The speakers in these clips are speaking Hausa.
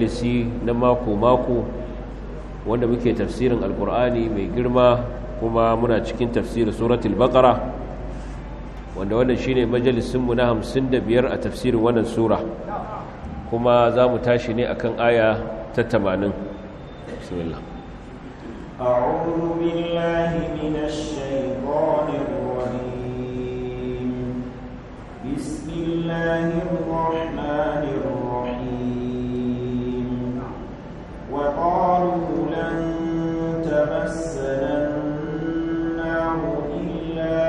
majalisi na mako-mako wanda muke tafsirin alkur'ani mai girma kuma muna cikin tafsirin suratul baqara wanda wannan shine majalisinmu na 55 a tafsirin wannan sura kuma za mu tashi ne akan aya ta 80 bismillah أعوذ بالله من الشيطان الرجيم بسم الله الرحمن الرحيم وقالوا لن تمسنا النار إلا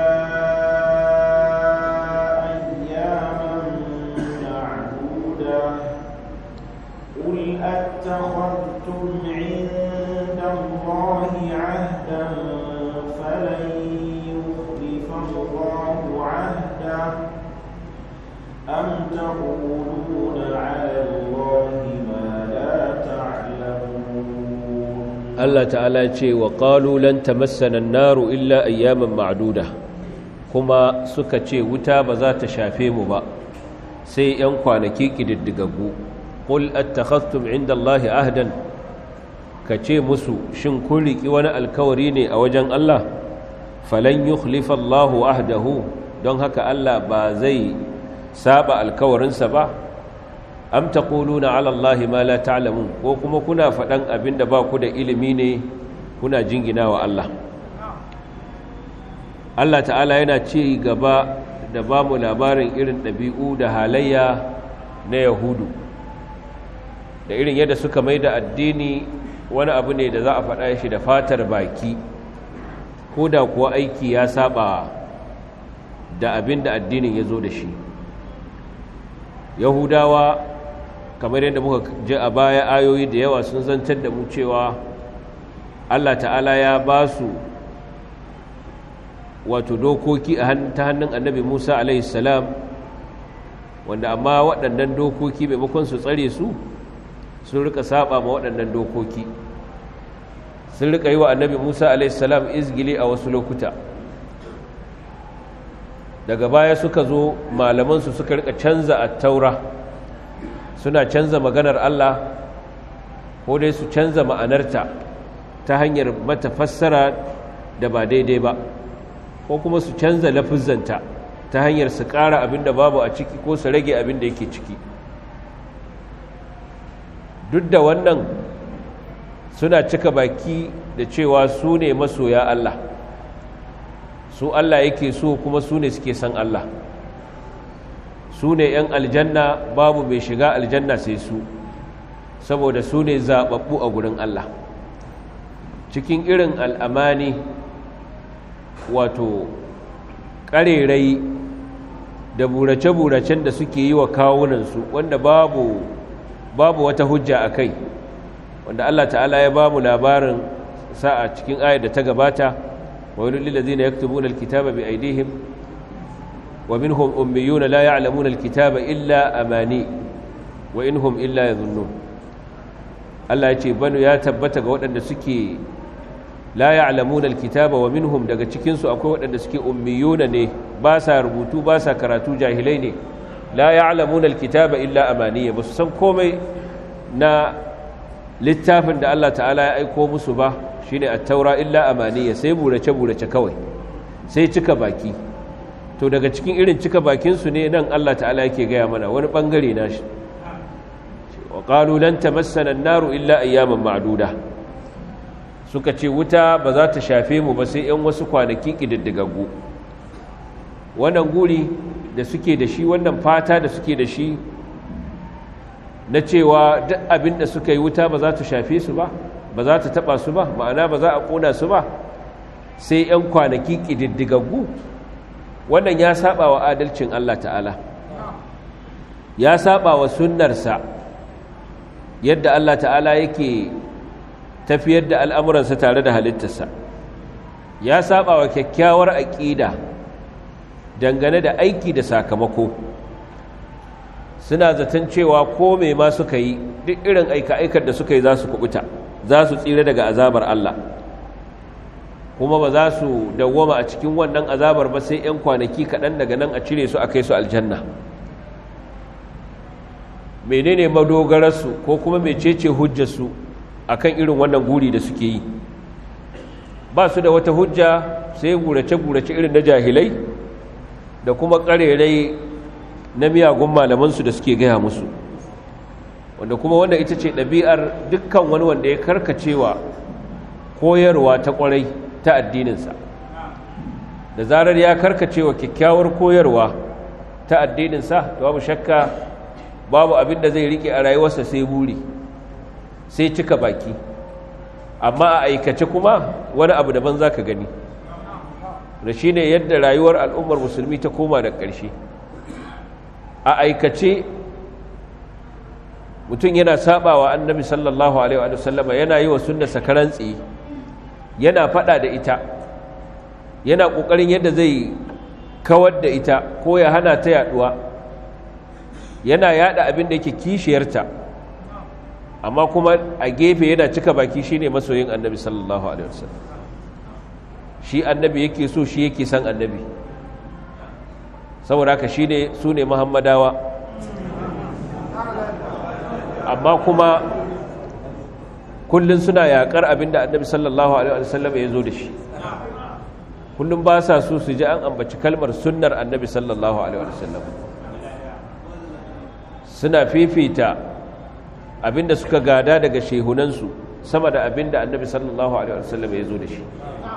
أياما معدودة قل أتخذتم عند الله عهدا فلن يخلف الله عهده أم تقولون على الله ما لا تعلمون Allah ta'ala ce wa qalu lan tamassana an-naru illa ayyaman ma'duda kuma suka ce wuta ba za ta shafe mu ba sai yan kwanaki kididdigaggu qul attakhadhtum 'inda Allahi ahdan kace musu shin kun riki wani alkawari ne a wajen Allah falan yukhlifa Allahu ahdahu don haka Allah ba zai saba alkawarinsa ba am taquluna ala allahi ma la ta'lamun ko kuma kuna faɗan abinda ba ku da ilimi ne kuna jinginawa Allah Allah ta'ala yana ci gaba da ba mu labarin irin ɗabi'u da halayya na yahudu da irin yadda suka mai da addini wani abu ne da za a faɗa shi da fatar baki ko da kuwa aiki ya saba da abin da addinin ya zo da shi yahudawa kamar yadda muka ji a baya ayoyi da yawa sun zantar da mu cewa Allah ta'ala ya ba su wato dokoki ta hannun annabi Musa alaihissalam wanda amma waɗannan dokoki maimakon su tsare su sun rika saba ma waɗannan dokoki sun rika yi wa annabi Musa alaihissalam izgili a wasu lokuta daga baya suka zo malamansu suka rika canza a taura suna canza maganar Allah ko dai su canza ma'anarta ta hanyar mata fassara da ba daidai ba ko kuma su canza lafizanta ta hanyar su ƙara abin da babu a ciki ko su rage abin da yake ciki duk da wannan suna cika baki da cewa su ne masoya Allah su Allah yake so kuma su ne suke san Allah su ne 'yan aljanna babu mai shiga aljanna sai su saboda su ne zaɓaɓɓu a gurin Allah cikin irin al'amani wato ƙarerai da burace-buracen da suke yi wa kawunansu wanda babu babu wata hujja a kai wanda Allah ta'ala ya ba mu labarin sa'a cikin ayar da ta gabata wa wani lillazina yaktubuna alkitaba bi aidihim ومنهم أميون لا يعلمون الكتاب إلا أماني وإنهم إلا يظنون الله يجي بنو يا تبتا ga waɗanda suke la ya'lamuna alkitaba wa minhum daga cikin su akwai waɗanda suke ummiyuna ne ba sa rubutu ba sa karatu jahilai ne la ya'lamuna alkitaba illa amaniya ba su san komai na littafin da Allah ta'ala ya aiko musu ba shine at-taura illa amaniya sai burace burace kawai sai cika baki to daga cikin irin cika bakinsu ne nan Allah ta'ala yake gaya mana wani bangare na shi wa qalu lan tamassana an-naru illa ayyaman ma'duda suka ce wuta ba za ta shafe mu ba sai yan wasu kwanaki kididdigaggu wannan guri da suke da shi wannan fata da suke da shi na cewa duk abin da suka yi wuta ba za ta shafe su ba ba za ta taba su ba ma'ana ba za a kona su ba sai yan kwanaki kididdigaggu wannan ya saba wa adalcin Allah ta'ala ya saba wa sunnarsa yadda Allah ta'ala yake tafiyar da al'amuransa tare da halittarsa ya saba wa kyakkyawar aƙida dangane da aiki da sakamako suna zaton cewa ko mai ma suka yi duk irin aika-aikar da suka yi za su kubuta za su tsira daga azabar Allah kuma ba za su dawwama a cikin wannan azabar ba sai 'yan kwanaki kaɗan daga nan a cire su a kai su aljanna menene madogararsu ko kuma mecece hujjarsu akan irin wannan guri da suke yi ba su da wata hujja sai gurace-gurace irin na jahilai da kuma ƙarerai na miyagun malamansu da suke gaya musu wanda kuma wanda ita ce ɗabi'ar dukkan wani wanda ya karkacewa koyarwa ta ƙwarai ta addininsa da zarar ya karkacewa kyakkyawar koyarwa ta addininsa to babu shakka babu abin da zai rike a rayuwarsa sai buri sai cika baki amma a aikace kuma wani abu daban za ka gani da shi ne yadda rayuwar al'ummar musulmi ta koma da ƙarshe a aikace mutum yana sabawa annabi sallallahu alaihi wa sallama yana yi wa sunna sakaran tsaye yana fada da ita yana ƙoƙarin yadda zai kawar da ita ko ya hana ta yaduwa yana yada abin da yake kishiyarta amma kuma a gefe yana cika baki shine masoyin annabi sallallahu alaihi wasallam shi annabi yake so shi yake san annabi saboda haka shine su ne muhammadawa amma kuma kullum suna yakar abin da annabi sallallahu alaihi wasallam ya zo da shi kullum ba sa so su ji an ambaci kalmar sunnar annabi sallallahu alaihi wasallam suna fifita abinda suka gada daga shehunansu sama da abinda annabi sallallahu alaihi wasallam ya zo da shi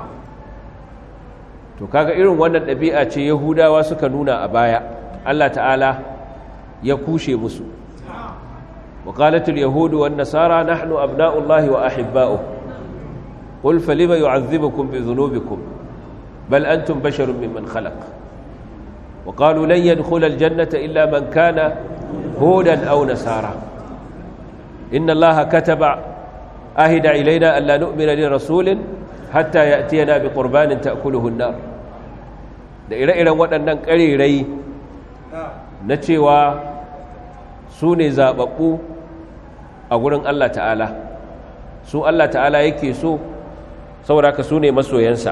to kaga irin wannan ɗabi'a ce yahudawa suka nuna a baya Allah ta'ala ya kushe musu وقالت اليهود والنصارى نحن أبناء الله وأحباؤه قل فلم يعذبكم بذنوبكم بل أنتم بشر ممن خلق وقالوا لن يدخل الجنة إلا من كان هودا أو نصارى إن الله كتب أهد إلينا أن لا نؤمن لرسول حتى يأتينا بقربان تأكله النار da ire-iren waɗannan ƙarirai na cewa su ne zaɓaɓɓu a gurin Allah ta'ala su Allah ta'ala yake so saboda ka su ne masoyansa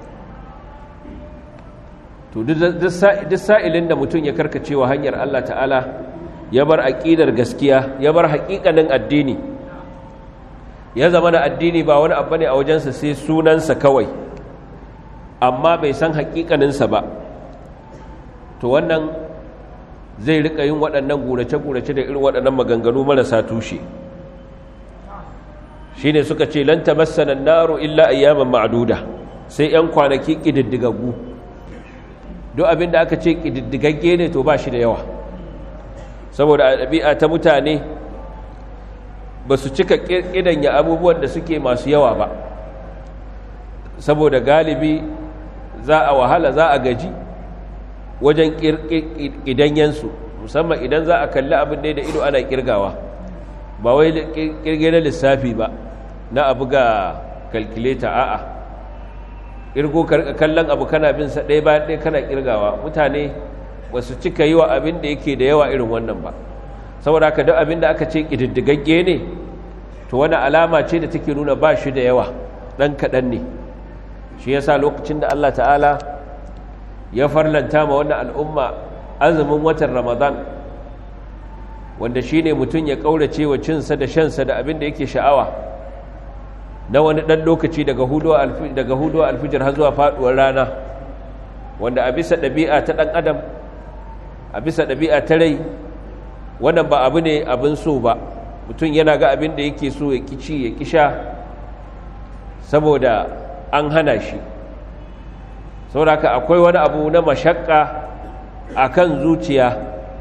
to duk sa'ilin da mutum ya karkacewa hanyar Allah ta'ala ya bar aƙidar gaskiya ya bar haƙiƙanin addini ya zama da addini ba wani abu ne a wajensa sai sunansa kawai amma bai san haƙiƙaninsa ba to wannan zai rika yin waɗannan gurace-gurace da irin waɗannan maganganu marasa tushe shi ne suka ce lanta masanan naro illa ayyaman ma'aduda sai 'yan kwanaki ƙididdigaggu duk abin da aka ce ƙididdigagge ne to ba shi da yawa saboda a ɗabi'a ta mutane ba su cika ƙidanya abubuwan da suke masu yawa ba saboda galibi za a wahala za a gaji wajen ƙidanyensu musamman idan za a kalli abin da da ido ana ƙirgawa ba wai ƙirge na lissafi ba na abu ga kalkuleta a'a ƙirgo kallon abu kana bin sa ɗaya bayan ɗaya kana ƙirgawa mutane ba su cika yi wa abin da yake da yawa irin wannan ba saboda haka duk abin da aka ce ƙididdigagge ne to wani alama ce da take nuna ba shi da yawa ɗan kaɗan ne shi yasa lokacin da Allah ta'ala ya farlanta ma wannan al'umma azumin watan ramadan wanda shi ne mutum ya ƙaurace wa cinsa da shansa da abin da yake sha'awa na wani ɗan lokaci daga huduwa alfijir har zuwa faɗuwar rana wanda a bisa ɗabi'a ta ɗan adam a bisa ɗabi'a ta rai wannan ba abu ne abin so ba mutum yana ga abin da yake so ya kici ya kisha saboda an hana shi sauraka akwai wani abu na mashakka a kan zuciya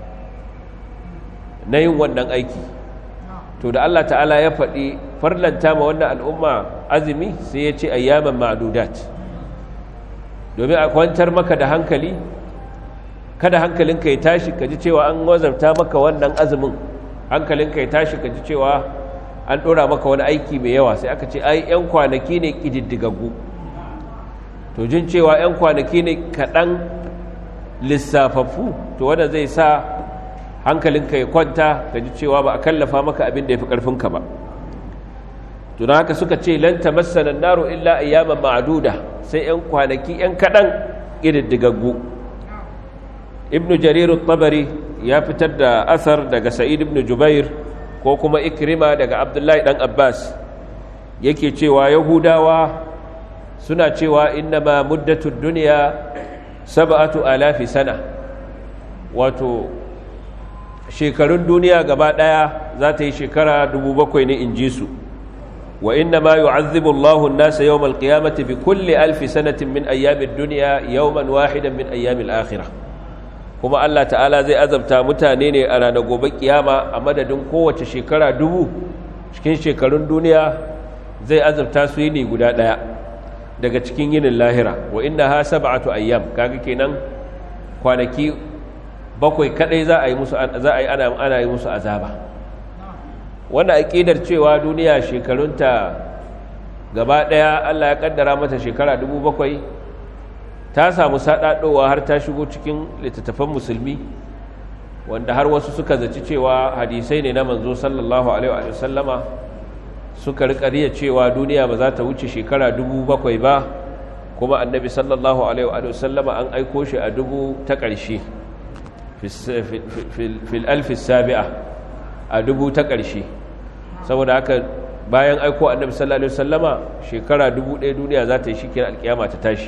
na yin wannan aiki to da Allah ta'ala ya faɗi farlanta ma wannan al'umma azumi sai ya ce ayyaman ma'adudat domin a kwantar maka da hankali kada hankalinka ya tashi ka ji cewa an wazarta maka wannan azumin hankalinka ya tashi ka ji cewa an ɗora maka wani aiki mai yawa sai aka ce ai 'yan kwanaki ne ƙididdigaggu to jin cewa 'yan kwanaki ne kaɗan lissafaffu to wanda zai sa hankalinka ya kwanta ka ji cewa ba a kallafa maka abin da ya fi ƙarfinka ba to don haka suka ce lanta masanan naro illa ayyaman ma'aduda sai 'yan kwanaki 'yan kaɗan ƙididdigaggu ibnu jariru tabari ya fitar da asar daga sa'id ibn jubair ko kuma ikrima daga abdullahi dan abbas yake cewa yahudawa suna cewa innama muddatud duniya sab'atu alafi sana wato shekarun duniya gaba daya za ta yi shekara dubu bakwai ne in ji su wa innama yu'azzibu Allahu an-nasa yawm al-qiyamati bi kulli alfi sanatin min ayyami ad-dunya yawman wahidan min ayyami al-akhirah kuma Allah ta'ala zai azabta mutane ne a ranar gobe kiyama a madadin kowace shekara dubu cikin shekarun duniya zai azabta su yini guda daya daga cikin yinin lahira wa inna ha sab'atu ayyam kaga kenan kwanaki bakwai kadai za a yi musu za a yi ana ana yi musu azaba wannan aqidar cewa duniya shekarunta gaba daya Allah ya kaddara mata shekara 7,000 ta samu sadadowa har ta shigo cikin littattafan musulmi wanda har wasu suka zaci cewa hadisai ne na manzo sallallahu alaihi wa sallama suka riƙariya cewa duniya ba za ta wuce shekara dubu bakwai ba kuma annabi sallallahu alaihi wa sallama an aiko shi a dubu ta ƙarshe fil alfis sabi'a a dubu ta ƙarshe saboda haka bayan aiko annabi sallallahu alaihi wa sallama shekara dubu ɗaya duniya za ta yi shikin alƙiyama ta tashi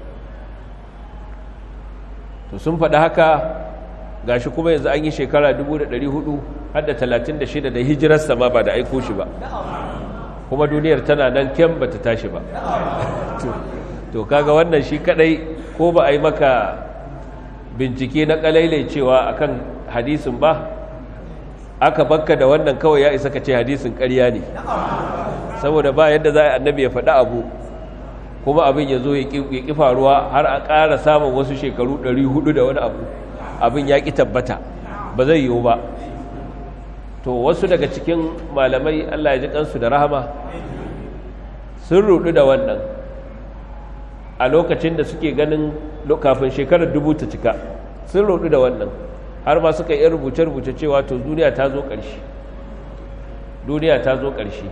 to sun faɗi haka gashi kuma yanzu an yi shekara 1400 har da 36 da hijirarsa ma ba da aiko shi ba kuma duniyar tana nan kyan ba ta tashi ba to kaga wannan shi kadai ko ba a yi maka bincike na kalailai cewa akan hadisin ba aka bakka da wannan kawai ya isa ka ce hadisin ƙarya ne saboda ba yadda za a annabi ya faɗi abu kuma abin ya zo ya ƙi faruwa har a ƙara samun wasu shekaru 400 da wani abu abin ya ƙi tabbata ba zai yiwu ba to wasu daga cikin malamai Allah ya ji kansu da rahama sun rudu da wannan a lokacin da suke ganin kafin shekarar dubu ta cika sun rudu da wannan har ma suka yi rubuce-rubuce cewa to duniya ta zo ƙarshe duniya ta zo ƙarshe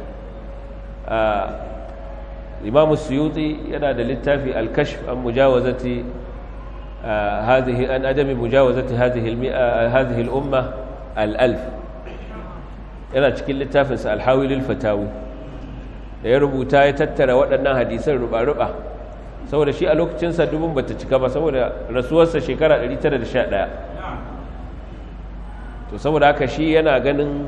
imamu suyuti yana da littafi alkashf an mujawazati هذه أن أدم مجاوزة هذه المئة هذه الأمة الألف yana cikin littafinsa alhawilul fatawi da ya rubuta ya tattara waɗannan hadisan ruba-ruba saboda shi a lokacinsa dubin bata cika ba saboda rasuwarsa shekara 911 to saboda haka shi yana ganin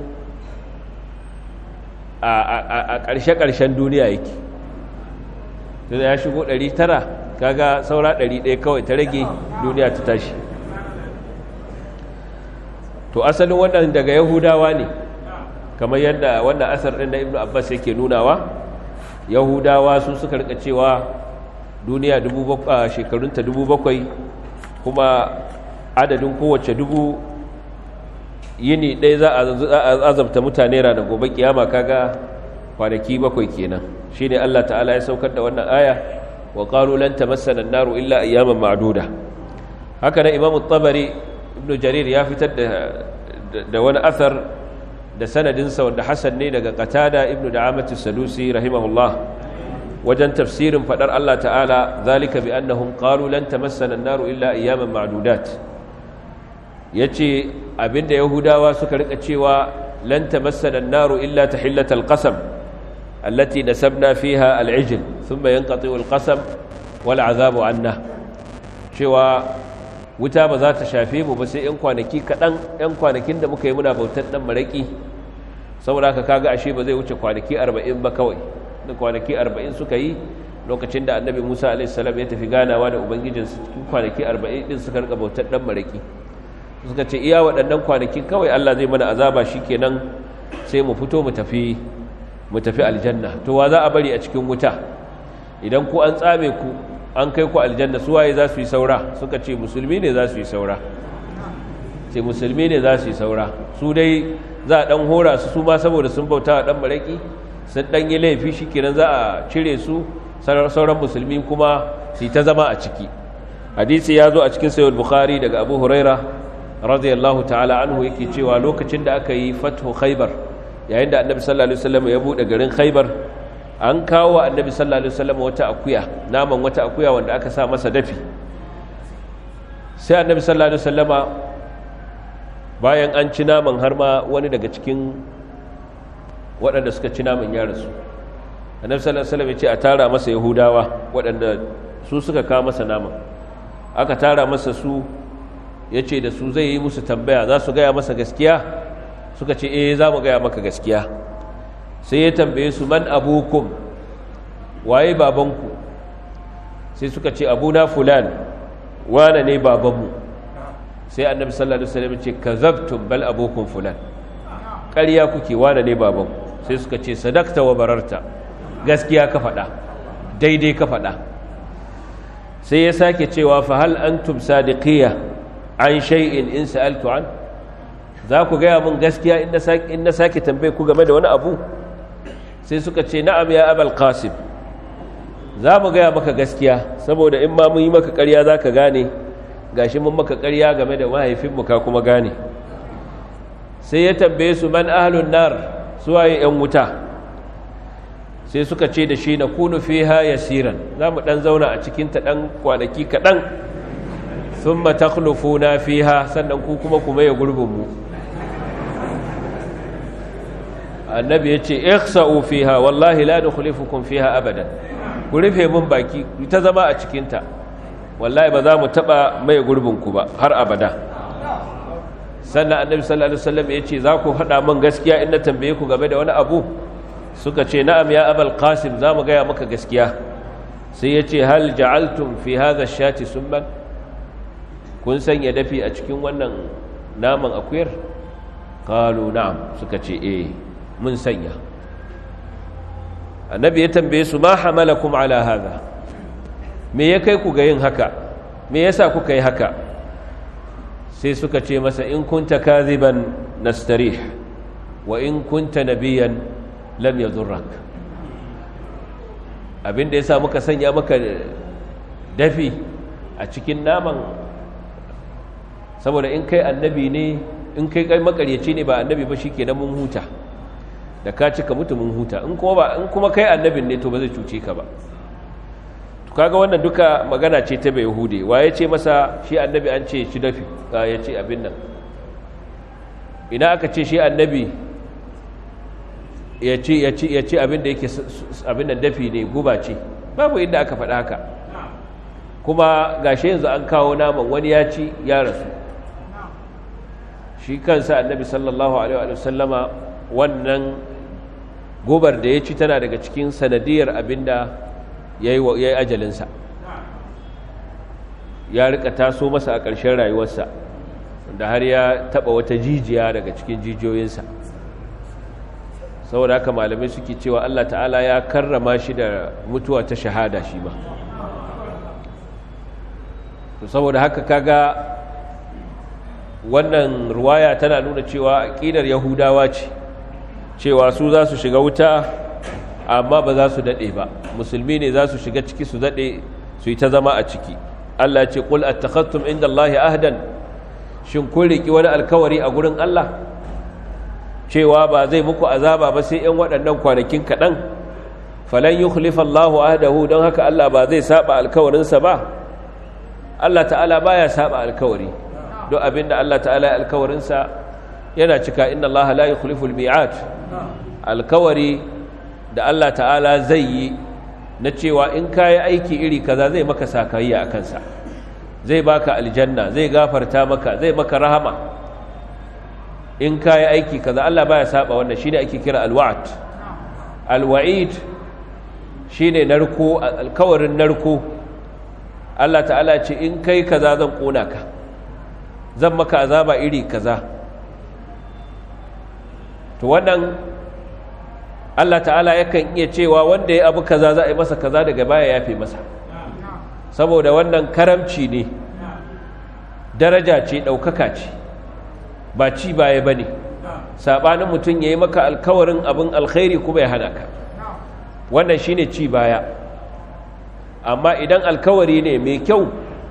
a ƙarshe-ƙarshen duniya yake da ya shigo 900 kaga saura 100 kawai ta rage duniya ta tashi to asalin wannan daga yahudawa ne kamar yadda wannan asar ɗin na ibnu abbas yake nunawa yahudawa su suka rika cewa duniya shekarunta dubu bakwai kuma adadin kowace dubu yini ɗaya za a azabta mutane ranar gobe kiyama kaga kwanaki bakwai kenan shi ne allah ta'ala ya saukar da wannan aya wa ƙaru lan tamassana naru illa ayyaman ma'duda haka na imamu tabari ibnu jarir ya fitar da wani asar da sanadinsa wanda hasan ne daga qatada ibnu da'amatu sadusi rahimahullah wajen tafsirin fadar Allah ta'ala zalika bi annahum qalu lan tamassana an-naru illa ayyaman ma'dudat yace abinda yahudawa suka rika cewa lan tamassana an-naru illa tahillatal qasam allati nasabna fiha al-ijl thumma yanqati'u al-qasam wal 'adhabu 'anna cewa wuta ba za ta shafe mu ba sai 'yan kwanaki kaɗan 'yan kwanakin da muka yi muna bautar ɗan maraƙi saboda haka kaga ashe ba zai wuce kwanaki arba'in ba kawai da kwanaki arba'in suka yi lokacin da annabi musa a.s. ya tafi ganawa da ubangijinsu cikin kwanaki arba'in ɗin suka rika bautar ɗan maraƙi suka ce iya waɗannan kwanaki kawai allah zai mana azaba shi kenan sai mu fito mu tafi mu tafi aljanna to wa za a bari a cikin wuta idan ku an tsame ku an kai ku aljanna su waye za su yi saura suka ce musulmi ne za su yi saura ce musulmi ne za su yi saura su dai za a dan hora su su ma saboda sun bauta wa dan maraki sun dan yi laifi shikenan za a cire su sauran musulmi kuma su ta zama a ciki hadisi ya zo a cikin sayyid bukhari daga abu huraira radiyallahu ta'ala anhu yake cewa lokacin da aka yi fathu khaybar yayin da annabi sallallahu alaihi wasallam ya bude garin khaybar an kawo wa annabi sallallahu alaihi wasallam wata akuya naman wata akuya wanda aka sa masa dafi sai annabi sallallahu alaihi wasallama bayan an ci naman har ma wani daga cikin waɗanda suka ci naman ya rasu annabi sallallahu alaihi wasallam ya ce a tara masa yahudawa waɗanda su suka kawo masa naman aka tara masa su ya ce da su zai yi musu tambaya za su gaya masa gaskiya suka ce eh za mu gaya maka gaskiya sai ya tambaye su man abukum waye babanku sai suka ce abuna fulan wane ne babanmu sai annabi sallallahu alaihi wasallam ce kazabtum bal abukum fulan ƙarya kuke wane ne babanku sai suka ce sadakta wa bararta gaskiya ka faɗa daidai ka faɗa sai ya sake cewa fa hal antum sadiqiyya an shay'in in sa'altu an za ku gaya mun gaskiya in na sake tambaye ku game da wani abu sai suka ce na'am ya abal qasim za mu gaya maka gaskiya saboda in ma mun yi maka ƙarya za ka gane gashi mun maka ƙarya game da mahaifinmu ka kuma gane sai ya tambaye su man ahlun nar suwaye 'yan wuta sai suka ce da shi na kunu fiha yasiran za mu ɗan zauna a cikinta ɗan kwanaki kaɗan sun matakhlufuna fiha sannan ku kuma kuma ya gurbinmu annabi ya ce ikhsa'u fiha wallahi la nukhlifukum fiha abadan ku rufe mun baki ku ta zama a cikinta wallahi ba za mu taba mai gurbinku ba har abada sannan annabi sallallahu alaihi wasallam ya ce za ku faɗa min gaskiya in na tambaye ku game da wani abu suka ce na'am ya abal qasim za mu gaya maka gaskiya sai ya ce hal ja'altum fi hadha shati summan kun sanya dafi a cikin wannan naman akuyar qalu na'am suka ce eh mun sanya annabi ya tambaye su ma hamalakum ala hadha me ya kai ku ga yin haka me yasa kuka yi haka sai suka ce masa in kunta kadhiban nastarih wa in kunta nabiyan lam yadurrak abinda yasa muka sanya maka dafi a cikin naman saboda in kai annabi ne in kai kai makaryaci ne ba annabi ba shikenan mun huta da ka cika mutu mun huta in kuma ba in kuma kai annabin ne to ba zai cuce ka ba to kaga wannan duka magana ce ta bai hude wa ya ce masa shi annabi an ce shi dafi ya ce abin nan ina aka ce shi annabi ya ce ya ce ya ce abin da yake abin nan dafi ne guba ce babu inda aka faɗa haka kuma gashi yanzu an kawo naman wani ya ci ya rasu shi kansa annabi sallallahu alaihi wa sallama wannan gobar da ya ci tana daga cikin sanadiyar abinda ya yi ajalinsa ya rika taso masa a ƙarshen rayuwarsa da har ya taɓa wata jijiya daga cikin jijiyoyinsa saboda haka malamai suke cewa Allah ta'ala ya karrama shi da mutuwa ta shahada shi ma saboda haka kaga wannan ruwaya tana nuna cewa aƙidar yahudawa ce cewa su za su shiga wuta amma ba za su daɗe ba musulmi ne za su shiga ciki su daɗe su yi ta zama a ciki Allah ce ƙul attakhattum inda Allahi ahdan shin kun riƙi wani alkawari a gurin Allah cewa ba zai muku azaba ba sai ‘yan waɗannan kwanakin kaɗan falan yi Allahu ahdahu don haka Allah ba zai saba alkawarinsa ba Allah ta'ala baya saba alkawari don abinda Allah ta'ala ya alkawarinsa yana cika inna Allah la yukhlifu al-mi'ad alkawari da Allah ta'ala zai yi na cewa in kai aiki iri kaza zai maka sakayya a kansa zai baka aljanna zai gafarta maka zai maka rahama in kai aiki kaza Allah baya saba wannan shine ake kira alwa'd alwa'id shine narko alkawarin narko Allah ta'ala ce in kai kaza zan kona ka zan maka azaba iri kaza to wannan Allah ta'ala yakan iya cewa wanda ya abu kaza za a yi masa kaza daga baya yafe masa saboda wannan karamci ne daraja ce ɗaukaka ce ba ci baya ba ne saɓanin mutum ya yi maka alkawarin abin alkhairi kuma ya hana ka wannan shi ne ci baya amma idan alkawari ne mai kyau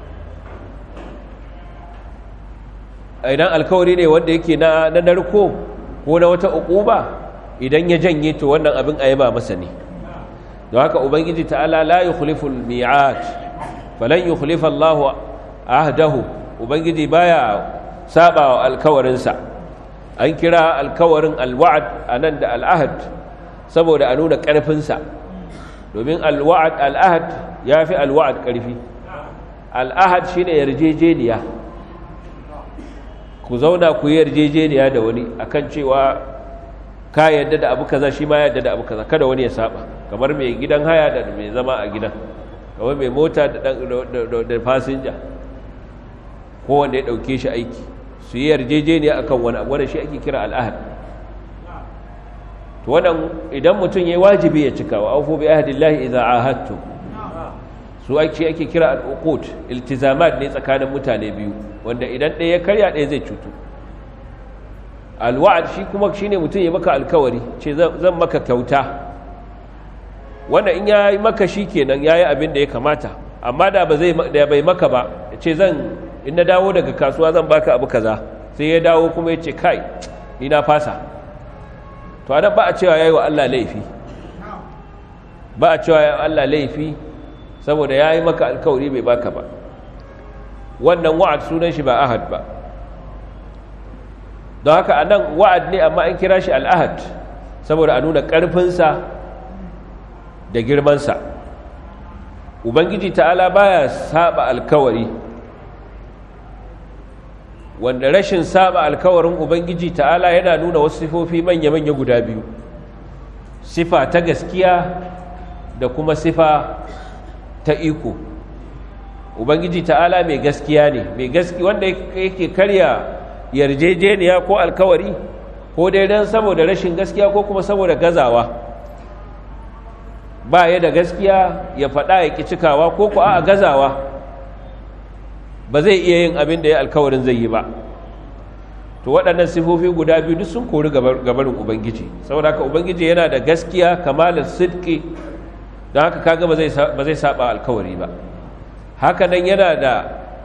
idan alkawari ne wanda yake na narko ko na wata uquba idan ya janye to wannan abin a yaba masa ne don haka ubangiji ta'ala la yukhlifu al-mi'at falan yukhlifa Allah ahdahu ubangiji baya saba wa alkawarinsa an kira alkawarin alwa'ad a nan da al'ahad saboda a nuna ƙarfinsa domin alwa'ad al'ahad ya fi alwa'ad ƙarfi al'ahad shi ne yarjejeniya ku zauna ku yi yarjejeniya da wani akan cewa ka yadda da abu kaza shi ma yadda da abu kaza kada wani ya saba kamar mai gidan haya da mai zama a gidan kamar mai mota da fasinja ko wanda ya dauke shi aiki su yi yarjejeniya akan wani abu wanda shi ake kira al'ahad to wannan idan mutum yayi wajibi ya cika wa aufu bi ahdillahi idza ahadtu su ake ake kira al'uqut iltizamat ne tsakanin mutane biyu wanda idan ɗaya ya karya ɗaya zai cutu alwa'ad shi kuma shine mutum ya maka alkawari ce zan maka kyauta wanda in ya yi maka shi kenan ya yi abin da ya kamata amma da ba zai da bai maka ba ya ce zan in na dawo daga kasuwa zan baka abu kaza sai ya dawo kuma ya ce kai ni na fasa to anan ba a cewa yayi wa Allah laifi ba a cewa yayi Allah laifi saboda yayi maka alkawari bai baka ba wannan wa'ad sunan shi ba ahad ba don haka anan wa'ad ne amma an kira shi al'ahad saboda a nuna ƙarfinsa da girmansa ubangiji ta'ala baya saba alkawari wanda rashin saba alkawarin ubangiji ta'ala yana nuna wasu sifofi manya-manya guda biyu sifa ta gaskiya da kuma sifa ta iko ubangiji ta'ala mai gaskiya ne mai gaskiya wanda yake karya yarjejeniya ko alkawari ko dai don saboda rashin gaskiya ko kuma saboda gazawa ba ya da gaskiya ya faɗa ya ƙi cikawa ko ku a gazawa ba zai iya yin abin da ya alkawarin zai yi ba to waɗannan sifofi guda biyu duk sun kori gabarin ubangiji saboda haka ubangiji yana da gaskiya kamalar sidki don haka kaga ba zai saba alkawari ba haka nan yana da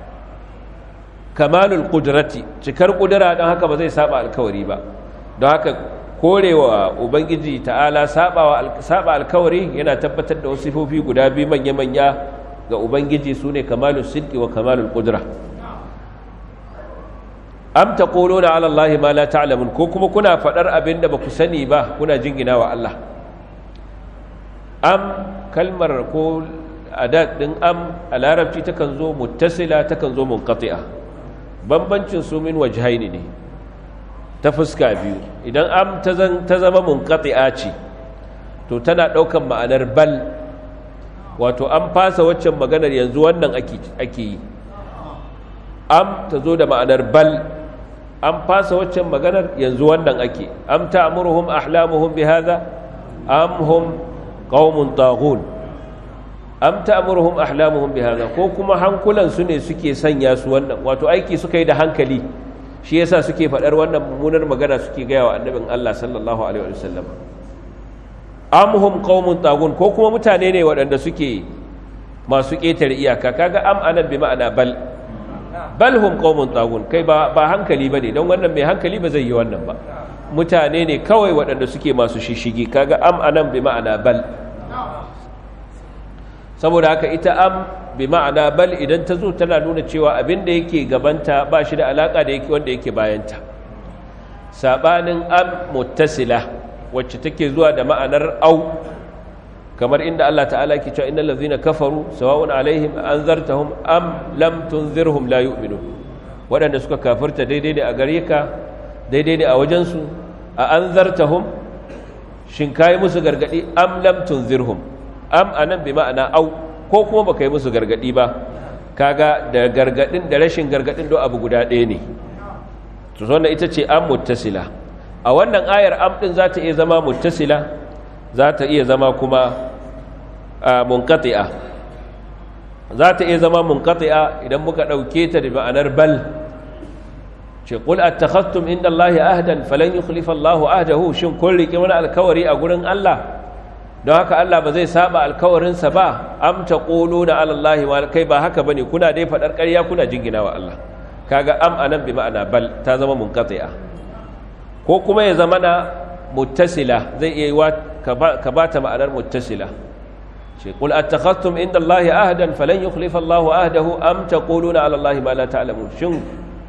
kamalul kudrati cikar kudura don haka ba zai saba alkawari ba don haka korewa ubangiji ta'ala saba alkawari yana tabbatar da wasu sifofi guda biyu manya-manya ga ubangiji su ne kamalul sidki wa kamalul kudura am taquluna ala allahi ma la ta'lamun ko kuma kuna fadar abin da baku sani ba kuna jingina wa Allah am kalmar ko adat din am a larabci takan zo muttasila takan zo munqati'a bambancin su min wajhaini ne ta fuska biyu idan am ta zama munqati'a ce to tana daukan ma'anar bal wato an fasa waccan maganar yanzu wannan ake yi am ta zo da ma'anar bal an fasa waccan maganar yanzu wannan ake am ta'muruhum ahlamuhum bihadha am hum qaumun taghun am ta'muruhum ahlamuhum bihadha ko kuma hankulan su ne suke sanya su wannan wato aiki suka yi da hankali shi yasa suke faɗar wannan mummunar magana suke gaya wa annabin Allah sallallahu alaihi wasallam am hum qaumun taghun ko kuma mutane ne waɗanda suke masu ƙetare iyaka kaga am anan bi ma'ana bal bal hum qaumun taghun kai ba ba hankali bane don wannan mai hankali ba zai yi wannan ba mutane ne kawai waɗanda suke masu shishigi kaga am anan bi ma'ana bal saboda haka ita am bi ma'ana bal idan ta zo tana nuna cewa abin da yake gabanta ba shi da alaka da yake wanda yake bayanta sabanin am muttasila wacce take zuwa da ma'anar au kamar inda Allah ta'ala ke cewa innal ladzina kafaru sawa'un alaihim anzartahum am lam tunzirhum la yu'minun waɗanda suka kafirta daidai ne a gare ka daidai ne a wajen su a anzartahum shin kai musu gargadi am lam tunzirhum am anan bi ma'ana au ko kuma baka yi musu gargadi ba kaga da gargadin da rashin gargadin do abu guda ɗaya ne to wannan ita ce am muttasila a wannan ayar am din za ta iya zama muttasila za ta iya zama kuma munqati'a za ta iya zama munqati'a idan muka dauke ta da ma'anar bal ce qul attakhadtum inda Allahi ahdan falan yukhlifa Allahu ahdahu shin kun rike wani alkawari a gurin Allah don haka Allah ba zai saba alkawarinsa ba am taquluna ala Allahi wa kai ba haka bane kuna dai fadar ƙarya kuna jingina wa Allah kaga am anan bi ma'ana bal ta zama munqati'a ko kuma ya zama na muttasila zai iya yiwa ka ba ta ma'anar muttasila ce qul attakhadtum inda Allahi ahdan falan yukhlifa Allahu ahdahu am taquluna ala Allahi ma la ta'lamun shin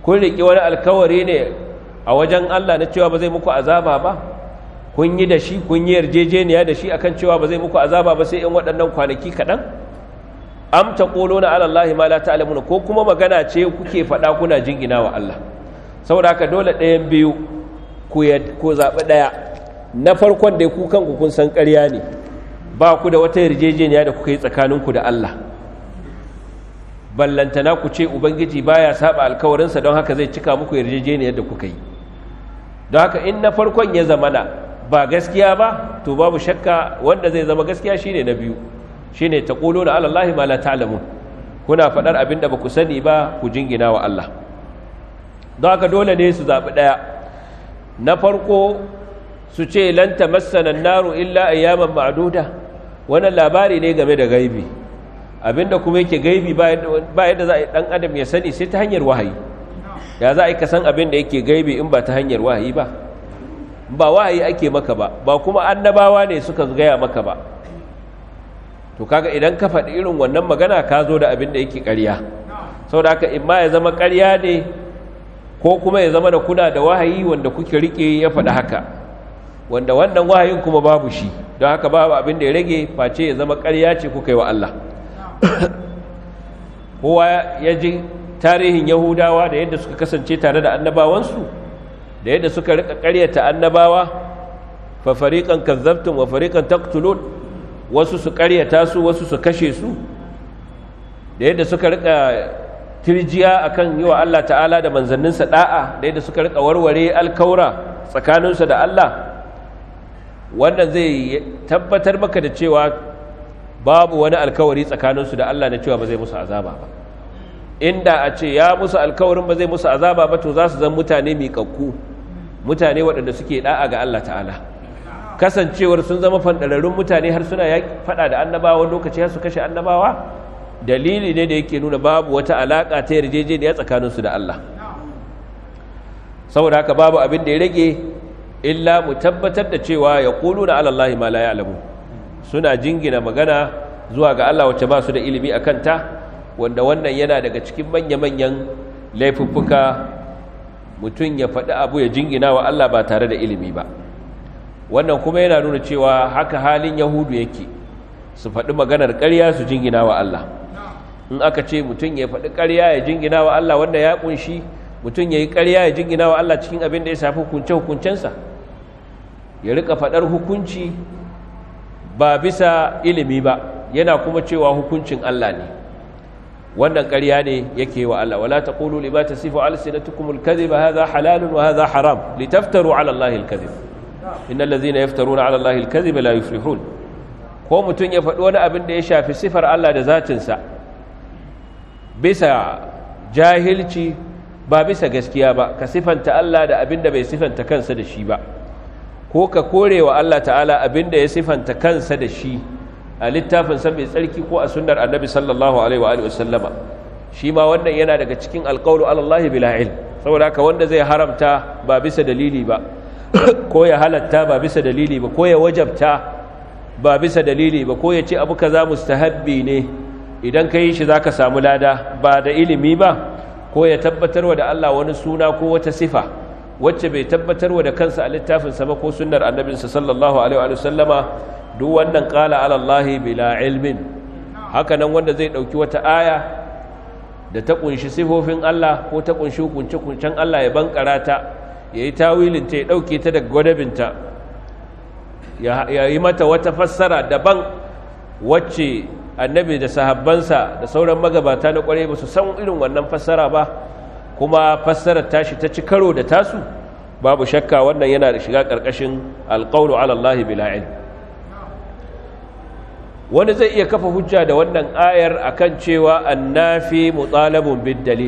kun riƙe wani alkawari ne a wajen Allah na cewa ba zai muku azaba ba kun yi da shi kun yi yarjejeniya da shi akan cewa ba zai muku azaba ba sai in waɗannan kwanaki kaɗan am taquluna ala allahi ma la ta'lamuna ko kuma magana ce kuke faɗa kuna jingina wa Allah saboda haka dole ɗayan biyu ku ko zaɓi ɗaya na farkon da ku kanku kun san ƙarya ne ba ku da wata yarjejeniya da kuka yi tsakaninku da Allah ballantana ku ce ubangiji baya saba alkawarinsa don haka zai cika muku yarjejeniyar da kuka yi don haka in na farkon ya zamana ba gaskiya ba to babu shakka wanda zai zama gaskiya shine na biyu shine taquluna ala allahi ma la ta'lamun kuna fadar abin da baku sani ba ku jingina wa Allah don haka dole ne su zabi daya na farko su ce lan tamassana an-naru illa ayyaman ma'duda wannan labari ne game da gaibi abinda kuma yake gaibi ba yadda za a yi dan adam ya sani sai ta hanyar wahayi ya za a yi kasan abin da yake gaibi in ba ta hanyar wahayi ba ba wahayi ake maka ba ba kuma annabawa ne suka gaya maka ba to kaga idan ka faɗi irin wannan magana ka zo da abin da yake ƙarya saboda haka in ma ya zama ƙarya ne ko kuma ya zama da kuna da wahayi wanda kuke rike ya faɗi haka wanda wannan wahayin kuma babu shi don haka babu abin da ya rage face ya zama ƙarya ce kuka yi wa Allah kowa ya ji tarihin yahudawa da yadda suka kasance tare da annabawansu da yadda suka rika ƙaryata annabawa fa fariqan kazzabtum wa fariqan taqtulun wasu su ƙaryata su wasu su kashe su da yadda suka rika tirjiya akan yi wa Allah ta'ala da manzanninsa da'a da yadda suka rika warware alkaura tsakaninsu da Allah wannan zai tabbatar maka da cewa babu wani alkawari tsakaninsu da Allah na cewa ba zai musu azaba ba inda a ce ya musu alkawarin ba zai musu azaba ba to za su zan mutane miƙaƙƙu mutane waɗanda suke ɗa'a ga Allah ta'ala kasancewar sun zama fanɗararrun mutane har suna faɗa da annabawa lokaci har su kashe annabawa dalili ne da yake nuna babu wata alaƙa ta yarjejeniya tsakaninsu da Allah saboda haka babu abin da ya rage illa mu tabbatar da cewa ya ƙulu na alallahi ma la ya'lamu suna jingina magana zuwa ga Allah wacce ba su da ilimi a kanta wanda wannan yana daga cikin manya-manyan laifuffuka mutum ya faɗi abu ya jingina wa Allah ba tare da ilimi ba wannan kuma yana nuna cewa haka halin yahudu yake su faɗi maganar ƙarya su jingina wa Allah in aka ce mutum ya faɗi ƙarya ya jingina wa Allah wanda ya ƙunshi mutum ya yi ƙarya ya jingina wa Allah cikin abin da ya shafi hukunce-hukuncensa ya rika faɗar hukunci ba bisa ilimi ba yana kuma cewa hukuncin Allah ne wannan ƙarya ne yake wa Allah wala taqulu lima tasifu alsinatukum alkadhiba hadha halalun wa hadha haram litaftaru ala Allahi alkadhib innal ladhina yaftaruna ala Allahi alkadhiba la yuflihun ko mutun ya faɗi wani abin da ya shafi sifar Allah da zatin sa bisa jahilci ba bisa gaskiya ba ka sifanta Allah da abin da bai sifanta kansa da shi ba ko ka kore wa Allah ta'ala abin da ya sifanta kansa da shi a littafin sa mai tsarki ko a sunnar annabi sallallahu alaihi wa alihi wasallama shi ma wannan yana daga cikin alqawlu ala Allah bila ilm saboda haka wanda zai haramta ba bisa dalili ba ko ya halatta ba bisa dalili ba ko ya wajabta ba bisa dalili ba ko ya ce abu kaza mustahabbi ne idan ka yi shi zaka samu lada ba da ilimi ba ko ya tabbatarwa da Allah wani suna ko wata sifa wacce bai tabbatarwa da kansa a littafinsa ba ko sunnar annabinsa sallallahu alaihi wa sallama duk wannan qala ala Allah bila ilmin haka nan wanda zai dauki wata aya da ta kunshi sifofin Allah ko ta kunshi hukunce kuncen Allah ya bankara ta yayi tawilin ta ya dauke ta daga gwadabinta ya yi mata wata fassara daban wacce annabi da sahabbansa da sauran magabata na kwarai ba su san irin wannan fassara ba kuma fassarar tashi ta ci karo da tasu babu shakka wannan yana da shiga ƙarƙashin alƙawlu ala Allah bila ilm wani zai iya kafa hujja da wannan ayar akan cewa annafi mutalabun bid dalil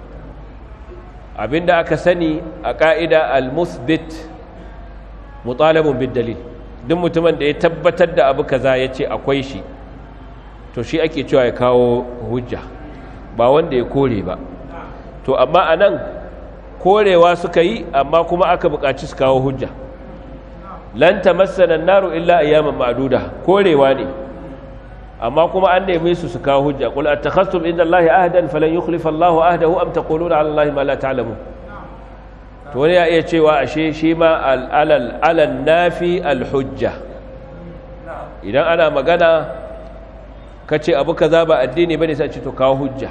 abinda aka sani a ka'ida al-musbit mutalabun bid dalil duk mutumin da ya tabbatar da abu kaza yace akwai shi to shi ake cewa ya kawo hujja ba wanda ya kore ba to amma anan korewa suka yi amma kuma aka buƙaci su kawo hujja lan tamassana an-naru illa ayyaman ma'duda korewa ne amma kuma an neme su su kawo hujja qul attakhastum inda Allahi ahdan falan yukhlifa Allahu ahdahu am taquluna ala Allahi ma la ta'lamun to wani ya iya cewa ashe shi ma alal alal nafi alhujja idan ana magana kace abu kaza ba addini bane sai ce to kawo hujja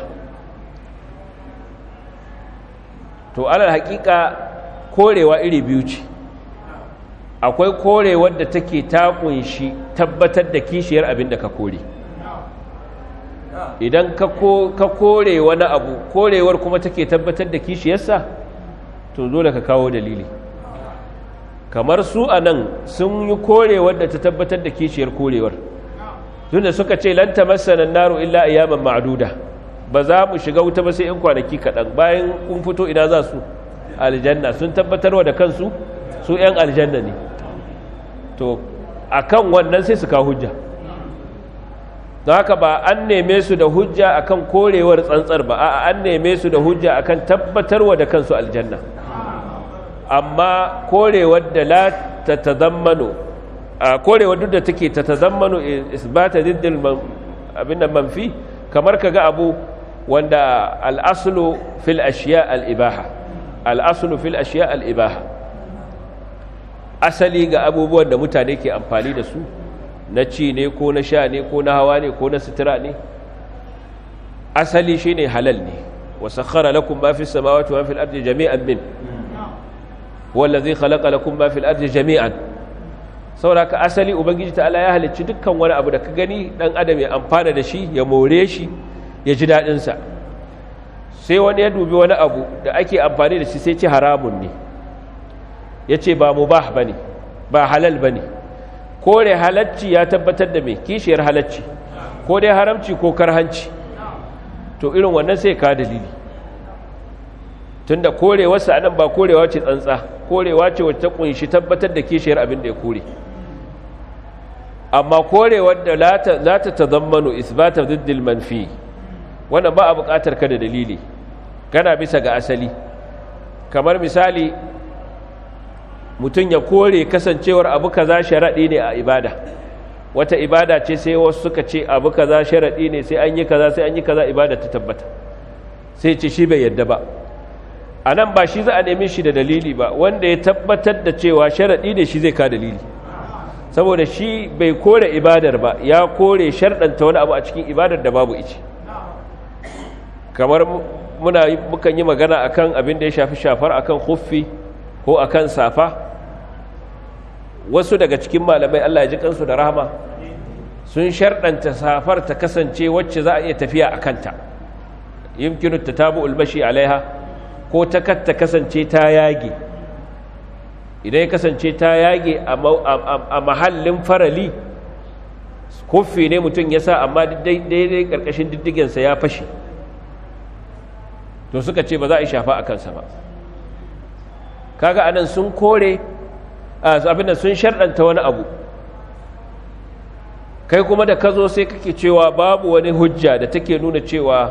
to alal haƙiƙa korewa iri biyu ce akwai korewar da take ta kunshi tabbatar da kishiyar abin da ka kore idan ka kore wani abu korewar kuma take tabbatar da kishiyarsa to dole ka kawo dalili kamar su a nan sun yi korewar da ta tabbatar da kishiyar korewar tunda suka ce lanta masanan naro illa ayyaman ma'aduda ba za mu shiga wuta ba sai in kwanaki kaɗan bayan kun fito ina za su aljanna sun tabbatarwa da kansu su 'yan aljanna ne to a kan wannan sai su kawo hujja don haka ba an neme su da hujja akan korewar tsantsar ba a an neme su da hujja akan tabbatarwa da kansu aljanna amma korewar da la ta tazammano a korewar duk da take ta tazammano isbata diddil abin da manfi kamar ka ga abu wanda al'asulu fil ashiya al'ibaha al'asulu fil ashiya al'ibaha asali ga abubuwan da mutane ke amfani da su na ci ne ko na sha ne ko na hawa ne ko na sutura ne asali shi ne halal ne wasu khara lakum ma fi samawati wa fil ardi jami'an min wallazi khalaqa lakum ma fil ardi jami'an saboda ka asali ubangiji ta'ala ya halicci dukkan wani abu da ka gani dan adam ya amfana da shi ya more shi ya ji dadin sa sai wani ya dubi wani abu da ake amfani da shi sai ce haramun ne yace ba mubah bane ba halal bane kore halacci ya tabbatar da me kishiyar halacci ko dai haramci ko karhanci to irin wannan sai ka dalili tunda korewarsa anan ba korewa ce tsantsa korewa ce wacce ta kunshi tabbatar da kishiyar abin da ya kore amma korewar da za ta tazammanu isbata diddil manfi wannan ba a buƙatar ka da dalili kana bisa ga asali kamar misali mutum ya kore kasancewar abu kaza sharaɗi ne a ibada wata ibada ce sai wasu suka ce abu kaza sharaɗi ne sai an yi kaza sai an yi kaza ibada ta tabbata sai ce shi bai yadda ba a nan ba shi za a nemi shi da dalili ba wanda ya tabbatar da cewa sharaɗi ne shi zai ka dalili saboda shi bai kore ibadar ba ya kore sharɗanta wani abu a cikin ibadar da babu ice kamar muna mukan yi magana akan abin da ya shafi shafar akan huffi ko akan safa wasu daga cikin malamai Allah ya ji kansu da rahama sun sharɗanta safar ta kasance wacce za a iya tafiya a kanta yimkinu ta tabu ulmashi alaiha ko ta katta kasance ta yage idan ya kasance ta yage a mahallin farali kuffi ne mutum ya sa amma daidai ƙarƙashin diddigensa ya fashe to suka ce ba za a yi shafa a kansa ba kaga anan sun kore abinda sun sharɗanta wani abu kai kuma da ka zo sai kake cewa babu wani hujja da take nuna cewa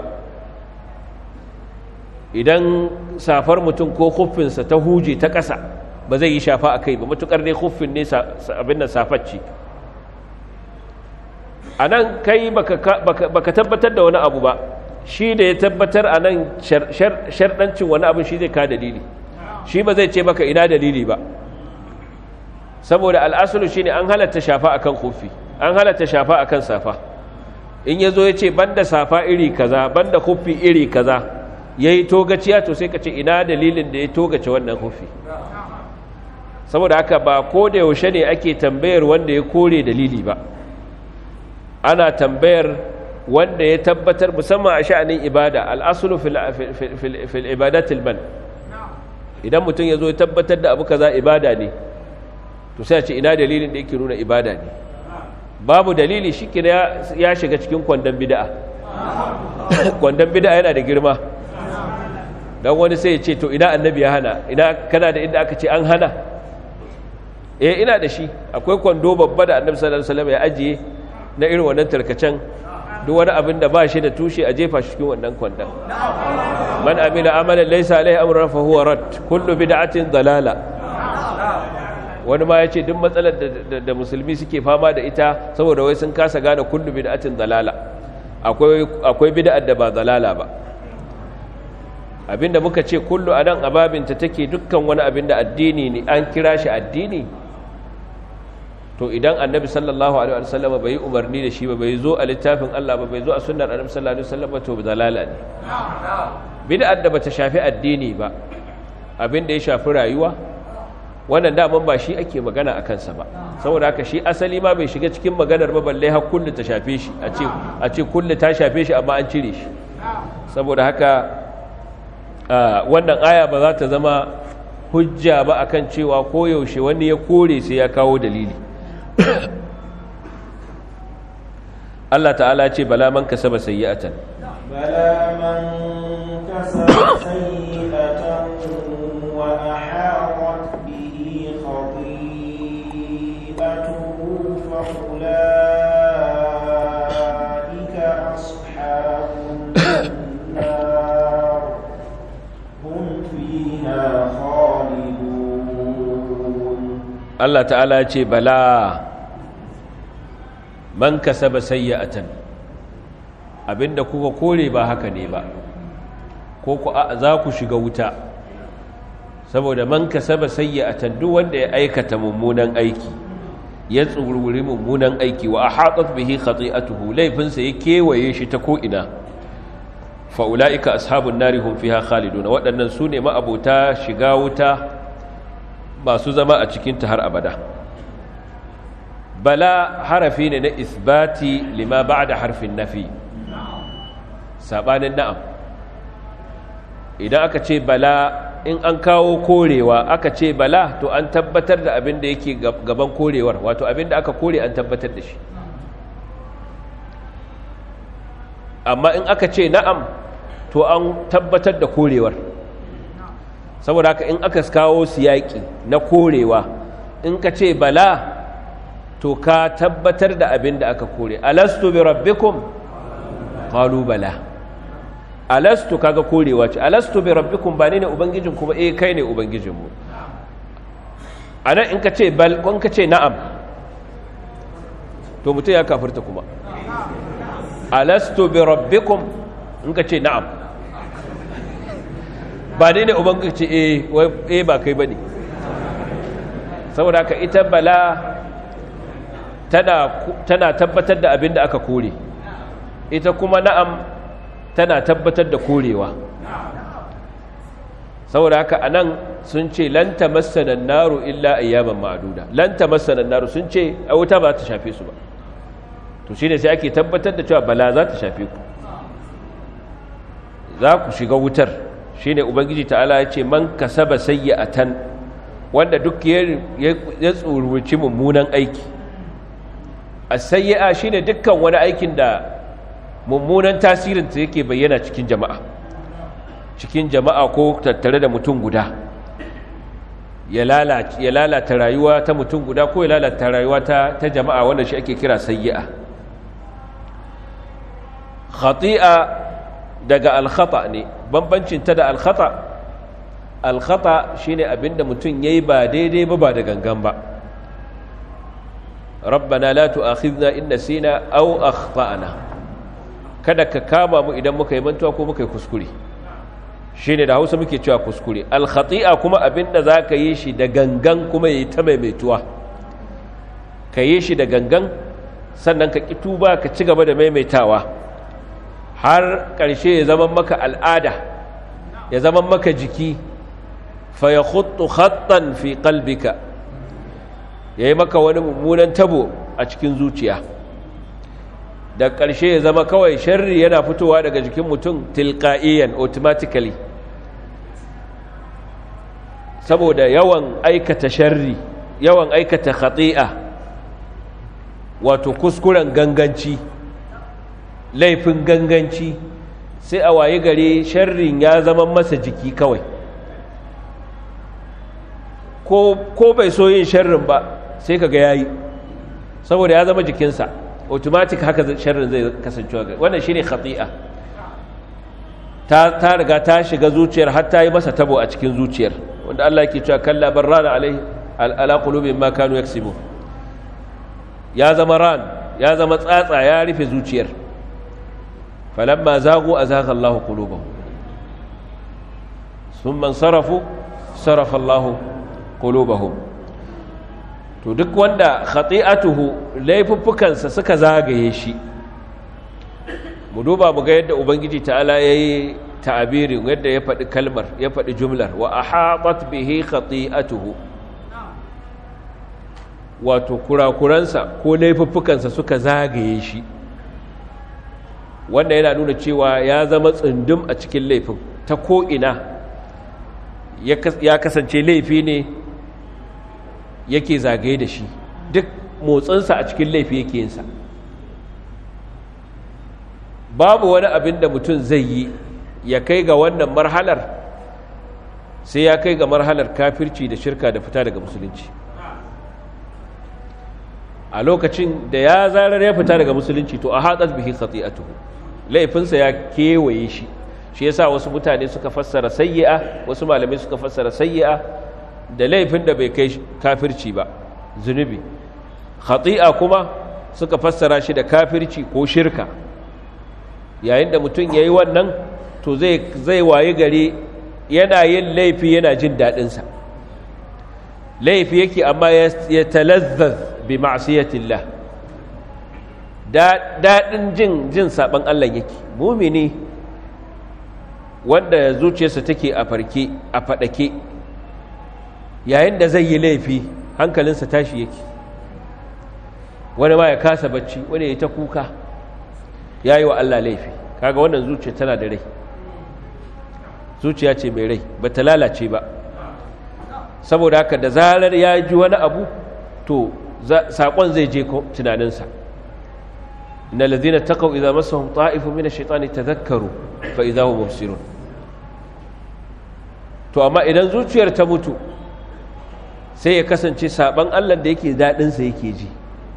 idan safar mutum ko huffinsa ta huje ta ƙasa ba zai yi shafa a kai ba matuƙar ne huffin ne abin nan safacci a nan kai baka tabbatar da wani abu ba shi da ya tabbatar a nan sharɗancin wani abin shi zai ka dalili shi ba zai ce maka ina dalili ba saboda al'asulu shi ne an halatta shafa akan huffi an halatta shafa akan safa in ya zo ya ce banda safa iri kaza banda huffi iri kaza ya yi togaciya to sai ka ce ina dalilin da ya togace wannan hufi saboda haka ba ko da yaushe ne ake tambayar wanda ya kore dalili ba ana tambayar wanda ya tabbatar musamman a sha'anin ibada al'asulu fil ibadatil man idan mutum ya zo ya tabbatar da abu kaza ibada ne to sai a ce ina dalilin da yake nuna ibada ne babu dalili shi ya shiga cikin kwandon bida'a kwandon bida'a yana da girma don wani sai ya ce to ina annabi ya hana ina kana da inda aka ce an hana eh ina da shi akwai kwando babba da annabi sallallahu alaihi wasallam ya ajiye na irin wannan tarkacen duk wani abin da ba shi da tushe a jefa shi cikin wannan kwandon man amila amalan laysa alaihi amrun fa huwa rad kullu bid'atin dalala wani ma ya ce duk matsalar da musulmi suke fama da ita saboda wai sun kasa gane kullu bid'atin dalala akwai bid'ar da ba dalala ba abinda muka ce kullu a nan ababinta take dukkan wani abinda addini ne an kira shi addini to idan annabi sallallahu alaihi wasallam bai yi umarni da shi ba bai zo a littafin Allah ba bai zo a sunnar annabi sallallahu alaihi wasallam to dalala ne bid'ar da bata shafi addini ba abinda ya shafi rayuwa wannan daman ba shi ake magana a kansa ba saboda haka shi asali ma bai shiga cikin maganar ba balle har kullu ta shafe shi a ce a ce kullu ta shafe shi amma an cire shi saboda haka wannan aya ba za ta zama hujja ba akan cewa koyaushe wani ya kore sai ya kawo dalili Allah ta'ala ce bala man kasaba sayyi'atan bala man kasaba sayyi'atan wa ahatat bihi khati'atuhu fa ulaika ashabun nar hum fiha khalidun Allah ta'ala ce bala man kasaba sayyi'atan abinda kuka kore ba haka ne ba ko ku za ku shiga wuta saboda man kasaba sayyi'atan duk wanda ya aikata mummunan aiki ya tsururi mummunan aiki wa ahatat bihi khati'atuhu laifinsa ya kewaye shi ta ko ina fa ulaika ashabun nari hum fiha khalidun waɗannan su ne ma'abota shiga wuta masu zama a cikin ta har abada bala harafi ne na isbati lima ba'da harfin nafi sabanin na'am idan aka ce bala in an kawo korewa aka ce bala to an tabbatar da abin da yake gaban korewar wato abin da aka kore an tabbatar da shi amma in aka ce na'am to an tabbatar da korewar saboda haka in aka kawo siyaki na korewa in ka ce bala to ka tabbatar da abin da aka kore alastu bi rabbikum qalu bala alastu kaga korewa ce alastu bi rabbikum ba ne ne ubangijin kuma eh kai ne ubangijinmu anan in ka ce bal ko in ka ce na'am to mutum ya kafirta kuma alastu bi rabbikum in ka ce na'am ba ne ne ubangiji eh eh ba kai bane saboda ka ita bala tana tana tabbatar da abin da aka kore ita kuma na'am tana tabbatar da korewa saboda haka anan sun ce lan tamassana naru illa ayyaman ma'duda lan tamassana naru sun ce a wuta ba ta shafe su ba to shine sai ake tabbatar da cewa bala za ta shafe ku za ku shiga wutar shine ubangiji ta'ala ya ce man kasaba sayyi'atan wanda duk ya tsuruci mummunan aiki as-sayyi'a shine dukkan wani aikin da mummunan tasirin ta yake bayyana cikin jama'a cikin jama'a ko tattare da mutum guda ya lalata rayuwa ta mutum guda ko ya lalata rayuwa ta, ta jama'a wanda shi ake kira sayyi'a khati'a daga alkhata ne bambancin ta da alkhata alkhata shine abinda mutum yayi ba daidai ba ba da gangan ba rabbana la tu'akhidna in nasina aw akhtana kada ka kama mu idan muka yi mantuwa ko muka yi kuskure shine da Hausa muke cewa kuskure alkhati'a kuma abinda zaka yi shi da gangan kuma yayi ta maimaituwa ka yi shi da gangan sannan ka kituba ka ci gaba da maimaitawa har ƙarshe ya zama maka al'ada ya zama maka jiki fa ya khuttu khattan fi qalbika yayi maka wani mummunan tabo a cikin zuciya da ƙarshe ya zama kawai sharri yana fitowa daga jikin mutum tilqa'iyan automatically saboda yawan aikata sharri yawan aikata khati'a wato kuskuren ganganci laifin ganganci sai a waye gare sharrin ya zama masa jiki kawai ko bai so yin sharrin ba sai kaga yayi saboda ya zama jikinsa automatic haka sharrin zai kasancewa ga wannan shine khati'a ta ta riga ta shiga zuciyar har ta yi masa tabo a cikin zuciyar wanda Allah yake cewa kalla barrana alaihi ala qulubihim ma kanu yaksibun ya zama ran ya zama tsatsa ya rufe zuciyar falamma zagu azagha Allahu qulubahum thumma sarafu sarafa Allahu qulubahum to duk wanda khati'atuhu laifuffukansa suka zagaye shi mu duba mu ga yadda ubangiji ta'ala yayi ta'abirin yadda ya faɗi kalmar ya faɗi jumlar wa ahatat bihi khati'atuhu wato kurakuransa ko laifuffukansa suka zagaye shi wanda yana nuna cewa ya zama tsundum a cikin laifin ta ko'ina ya kasance laifi ne yake zagaye da shi duk motsinsa a cikin laifi yake yinsa babu wani abin da mutum zai yi ya kai ga wannan marhalar sai ya kai ga marhalar kafirci da shirka da fita daga musulunci a lokacin da ya zarar ya fita daga musulunci to a hatsar bihi khati'atuhu laifinsa ya kewaye shi shi yasa wasu mutane suka fassara sayyi'a wasu malamai suka fassara sayyi'a da laifin da bai kai kafirci ba zunubi khati'a kuma suka fassara shi da kafirci ko shirka yayin da mutum yayi wannan to zai zai waye gari yana yin laifi yana jin daɗinsa laifi yake amma ya talazzaz bi ma'siyatillah daɗin jin jin saban Allah yake mumini wanda zuciyarsa take a farke a faɗake yayin da zai yi laifi hankalinsa tashi yake wani ma ya kasa bacci wani ya ta kuka ya yi wa Allah laifi kaga wannan zuciya tana da rai zuciya ce mai rai ba ta lalace ba saboda haka da zarar ya ji wani abu to saƙon zai je tunaninsa na lazina taƙau idan masu ta'ifu mina shaitani ta zakaru fa idan hu mubsirun to amma idan zuciyar ta mutu sai ya kasance saɓan allah da yake daɗinsa yake ji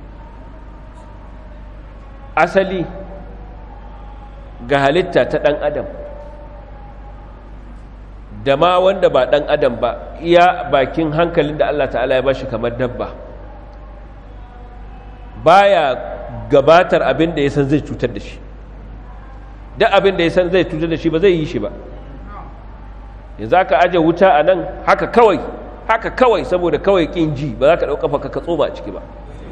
asali ga halitta ta ɗan adam da ma wanda ba ɗan adam ba iya bakin hankalin da Allah ta'ala ya bashi kamar dabba baya gabatar abin da ya san zai cutar da shi duk abin da ya san zai cutar da shi ba zai yi shi ba yanzu aka aje wuta a nan haka kawai haka kawai saboda kawai ƙin ji ba za ka ɗauka ka ka tsoma a ciki ba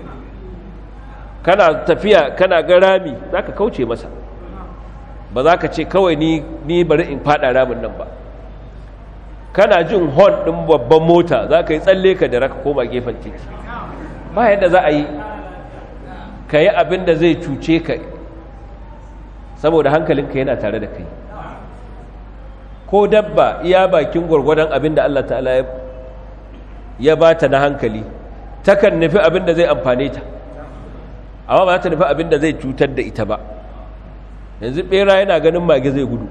kana tafiya kana ga rami za ka kauce masa ba za ka ce kawai ni bari in faɗa ramin nan ba kana jin hon ɗin babban mota za ka yi tsalle ka da raka koma gefen titi ba yadda za a yi ka yi abin da zai cuce ka saboda hankalinka yana tare da kai ko dabba iya bakin gwargwadon abin da Allah ta'ala ya ba ta na hankali takan nufi abin da zai amfane ta amma ba ta nufi abin da zai cutar da ita ba yanzu ɓera yana ganin mage zai gudu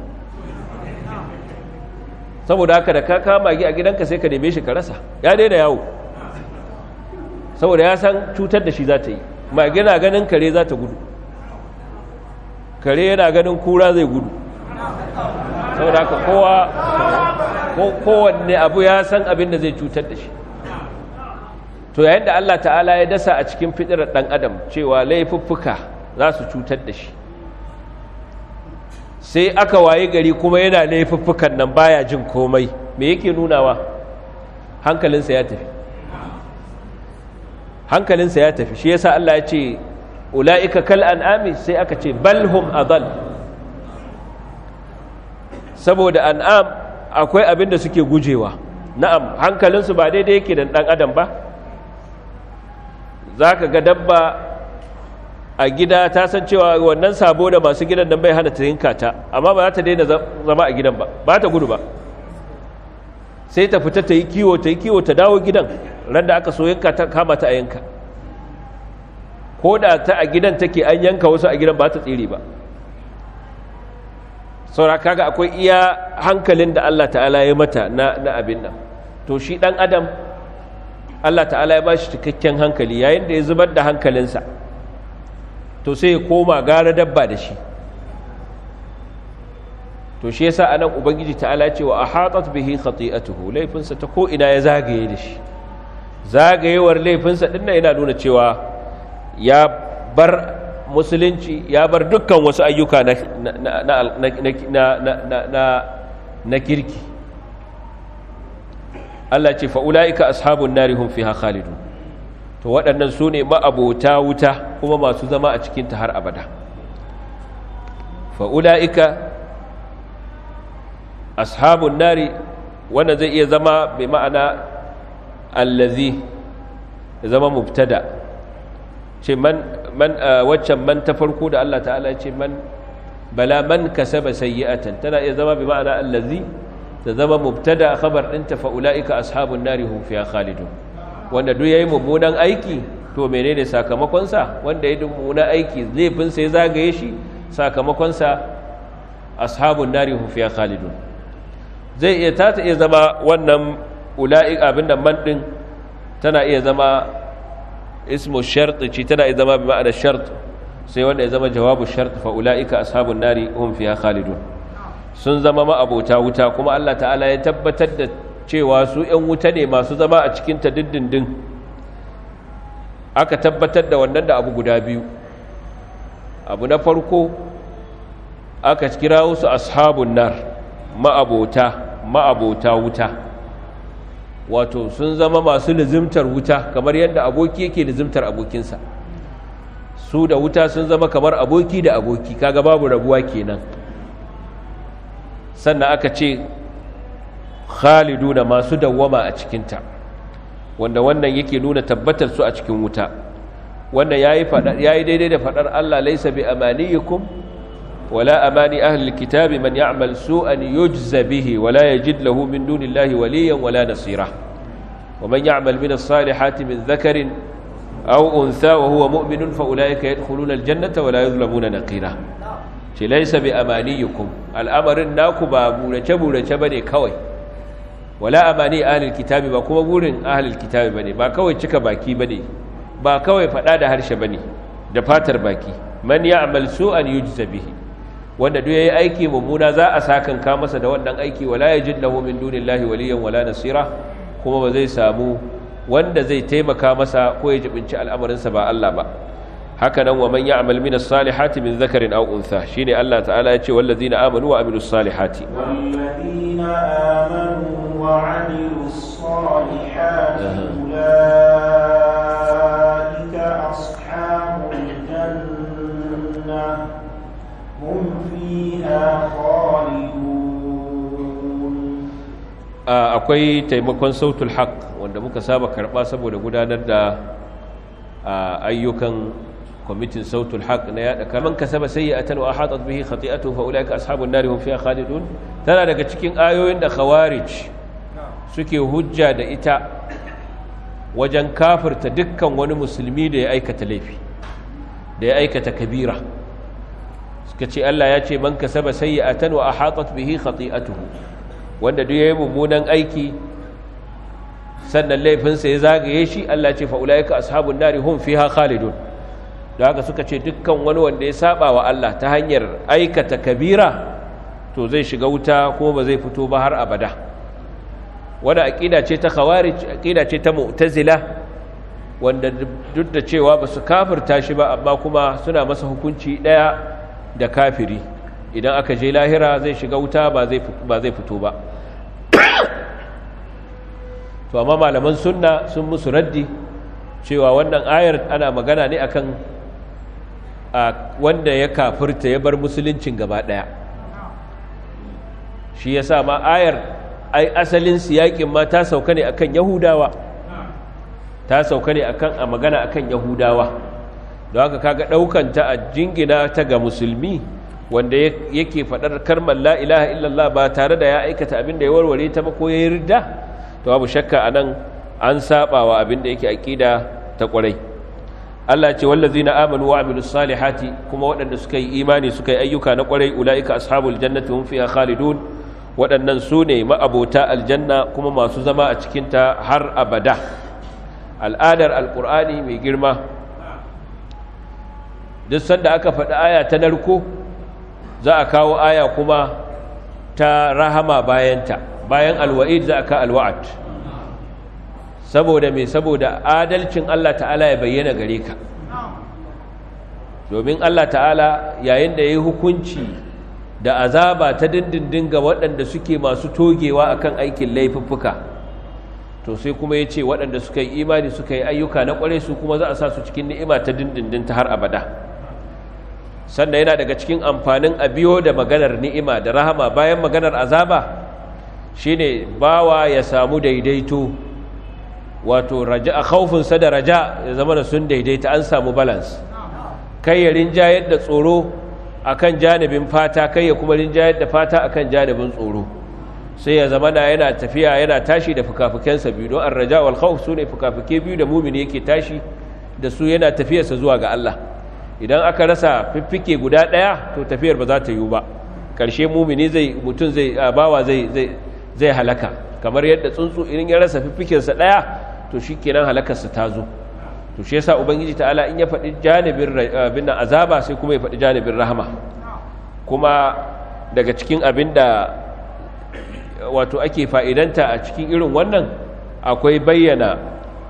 saboda haka da ka kama mage a gidanka sai ka neme shi ka rasa ya daina yawo saboda ya san cutar da shi za ta yi mage na ganin kare za ta gudu kare yana ganin kura zai gudu saboda haka kowa kowanne abu ya san abin da zai cutar da shi to yayin da Allah ta'ala ya dasa a cikin fitirar ɗan adam cewa laifuffuka za su cutar da shi sai aka waye gari kuma yana laifuffukan nan baya jin komai me yake nunawa hankalinsa ya tafi hankalinsa ya tafi shi yasa Allah ya ce ula'ika kal an'ami sai aka ce balhum adal saboda an'am akwai abin da suke gujewa na'am hankalinsu ba daidai yake da ɗan adam ba za ka ga dabba a gida ta san cewa wannan sabo da masu gidan nan bai hana ta yinka ta amma ba za ta daina zama a gidan ba ba ta gudu ba sai ta fita ta yi kiwo ta yi kiwo ta dawo gidan ran da aka so yanka ta kama ta a yanka ko da ta a gidan take an yanka wasu a gidan ba ta tsere ba saura kaga akwai iya hankalin da Allah ta'ala ya mata na, na abin nan to shi dan adam Allah ta'ala ya ba shi cikakken hankali yayin da ya zubar da hankalinsa to sai ya koma gara dabba da shi to shi yasa anan ubangiji ta'ala ce wa ahatat bihi khati'atuhu laifinsa ta ko ina ya zagaye da shi zagayewar laifinsa ɗin yana nuna cewa ya bar musulunci ya bar dukkan wasu ayyuka na kirki Allah ce fa'ula'ika ashabun nari hun fi khalidu to waɗannan su ne ma'abota wuta kuma masu zama a cikinta har abada fa'ula'ika ashabun nari wanda zai iya zama mai ma'ana allazi ya zama mubtada ce man man waccan man ta farko da Allah ta'ala ce man bala man kasaba sayyi'atan tana iya zama bi ma'ana allazi ta zama mubtada khabar ɗinta fa ulaika ashabun nari hum fiha khalidun wanda duk yayi mummunan aiki to menene sakamakon sa wanda yayi mummunan aiki laifin sai zagaye shi sakamakon sa ashabun nari hum fiha khalidun zai iya ta iya zama wannan ulaika abinda man din tana iya zama ismu shart ce tana iya zama bi ma'ana shart sai wanda ya zama jawabu shart fa ulaika ashabun nari hum fiha khalidun sun zama ma'abota wuta kuma Allah ta'ala ya tabbatar da cewa su ‘yan wuta ne masu zama a cikin ta dindindin aka tabbatar da wannan da abu guda biyu abu na farko aka kira su ashabun nar ma'abota ma'abota wuta wato sun zama masu lizimtar wuta kamar yadda aboki yake lizimtar abokinsa su da wuta sun zama kamar aboki da aboki kaga babu rabuwa kenan sannan aka ce khaliduna masu dawwama a cikinta wanda wannan yake nuna tabbatar su a cikin wuta wannan yayi fadar yayi daidai da fadar Allah laysa bi amaniyikum wala amani ahli alkitabi man ya'mal su'an yujza bihi wala yajid lahu min dunillahi waliyan wala nasira ومن يعمل من الصالحات من ذكر أو أنثى وهو مؤمن فأولئك يدخلون الجنة ولا يظلمون نقيرا ce laisa bi amaniyikum al'amarin naku ba burace-burace ba ne kawai wala amani ahlul kitabi ba kuma burin ahlul kitabi ba ne ba kawai cika baki ba ne ba kawai faɗa da harshe ba ne da fatar baki man ya amal su'an yujza bihi wanda duk yayi aiki mummuna za a sakan ka masa da wannan aiki wala yajid lahu min dunillahi waliyan wala nasira kuma ba zai samu wanda zai taimaka masa ko ya jibinci al'amarinsa ba Allah ba haka nan wa man ya'mal min as-salihati min dhakarin aw untha shine Allah ta'ala ya ce wallazina amanu wa amilus salihati والذين آمنوا وعملوا الصالحات أولئك أصحاب الجنة هم فيها خالدون akwai taimakon sautul haq wanda muka saba karba saboda gudanar da ayyukan kwamitin sautul haq na yada kaman kasaba sayyi'atan wa ahatat bihi khati'atu fa ulaika ashabun nari hum fiha khalidun tana daga cikin ayoyin da khawarij suke hujja da ita wajen kafirta dukkan wani musulmi da ya aikata laifi da ya aikata kabira suka ce Allah ya ce man kasaba sayyi'atan wa ahatat bihi khati'atuhu wanda duk yayi mummunan aiki sannan laifinsa ya zagaye shi Allah ce fa ulaika ashabun nari hum fiha khalidun da haka suka ce dukkan wani wanda ya saba wa Allah ta hanyar aikata kabira to zai shiga wuta kuma ba zai fito ba har abada wanda aqida ce ta khawarij aqida ce ta mu'tazila wanda duk da cewa ba su kafirta shi ba amma kuma suna masa hukunci daya da kafiri idan aka je lahira zai shiga wuta ba zai ba zai fito ba to amma malaman sunna sun musu raddi cewa wannan ayar ana magana ne akan wanda ya kafirta ya bar musuluncin gaba daya shi yasa ma ayar ai asalin siyakin ma ta sauka ne akan yahudawa ta sauka ne akan a magana akan yahudawa don haka kaga daukan ta a jingina ta ga musulmi wanda yake faɗar karmar la ilaha illallah ba tare da ya aikata abin da ya warware ta ba ko ya yi ridda to babu shakka anan an saba wa abin da yake aqida ta kwarai Allah ce wallazina amanu wa amilus salihati kuma waɗanda suka yi imani suka yi ayyuka na kwarai ulaika ashabul jannati hum fiha khalidun waɗannan su ne ma'abota aljanna kuma masu zama a cikin ta har abada al'adar alqur'ani mai girma duk sanda aka faɗi aya ta narko za a kawo aya kuma ta rahama bayanta bayan alwa'id za a ka alwa'ad saboda me saboda adalcin Allah ta'ala ya bayyana gare ka domin Allah ta'ala yayin da ya yi hukunci da azaba ta dindindin ga waɗanda suke masu togewa akan aikin laifuffuka to sai kuma ya ce waɗanda suka yi imani suka yi ayyuka na ƙware su kuma za a sa su cikin ni'ima ta dindindin ta har abada sannan yana daga cikin amfanin a biyo da maganar ni'ima da rahama bayan maganar azaba shine bawa ya samu daidaito wato raja a khaufinsa da raja ya zama da sun daidaita an samu balance kai ya rinjayar da tsoro akan janibin fata kai ya kuma rinjayar da fata akan janibin tsoro sai ya zama na yana tafiya yana tashi da fukafukensa biyu don arraja wal khawf sune fukafuke biyu da mumini yake tashi da su yana tafiyarsa zuwa ga Allah idan aka rasa fiffike guda daya to tafiyar ba za ta yiwu ba karshe mumini zai mutun zai bawa zai zai zai halaka kamar yadda tsuntsu idan ya rasa fiffikensa daya to shikenan halakarsa ta zo to shi yasa ubangiji ta'ala in ya faɗi janibin bin azaba sai kuma ya faɗi janibin rahama kuma daga cikin abin da wato ake fa'idanta a cikin irin wannan akwai bayyana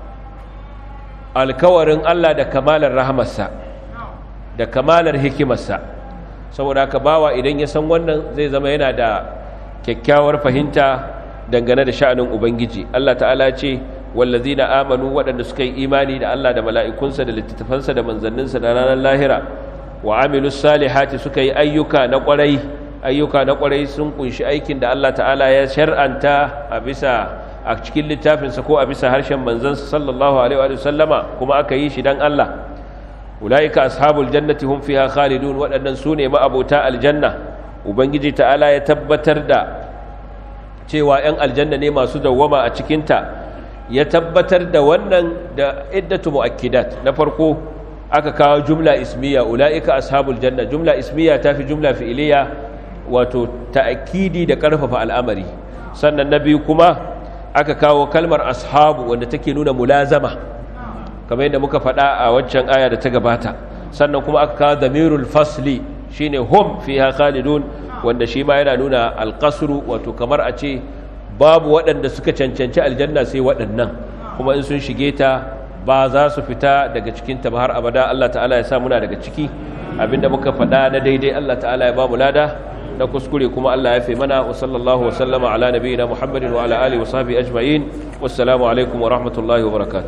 alkawarin Allah da kamalar rahamarsa da kamalar hikimarsa saboda haka bawa idan ya san wannan zai zama yana da kyakkyawar fahimta dangane da sha'anin ubangiji Allah ta'ala ce wallazina amanu waɗanda suka yi imani da Allah da mala'ikunsa da littattafansa da manzanninsa da ranar lahira wa amilus salihati suka yi ayyuka na ƙwarai ayyuka na ƙwarai sun kunshi aikin da Allah ta'ala ya shar'anta a bisa a cikin littafinsa ko a bisa harshen manzansa sallallahu alaihi wa sallama kuma aka yi shi dan Allah ulaika ashabul jannati hum fiha khalidun waɗannan su ne ma'abota aljanna ubangiji ta'ala ya tabbatar da cewa 'yan aljanna ne masu dawwama a cikinta ya tabbatar da wannan da iddatu mu'akkidat na farko aka kawo jumla ismiya ulaika ashabul janna jumla ismiya tafi jumla fi'iliya wato ta'kidi da karfafa al'amari sannan na biyu kuma aka kawo kalmar ashabu wanda take nuna mulazama kamar yadda muka faɗa a waccan aya da ta gabata sannan kuma aka kawo damirul fasli shine hum fiha khalidun wanda shi ma yana nuna alqasru wato kamar a ce babu waɗanda suka cancanci aljanna sai waɗannan kuma in sun shige ta ba za su fita daga cikin ta ba har abada Allah ta'ala ya sa muna daga ciki abinda muka faɗa na daidai Allah ta'ala ya ba mu lada na kuskure kuma Allah ya fi mana wa sallallahu wa sallama ala nabiyina Muhammadin wa ala alihi wa sahbihi ajma'in wassalamu alaikum wa rahmatullahi wa barakatuh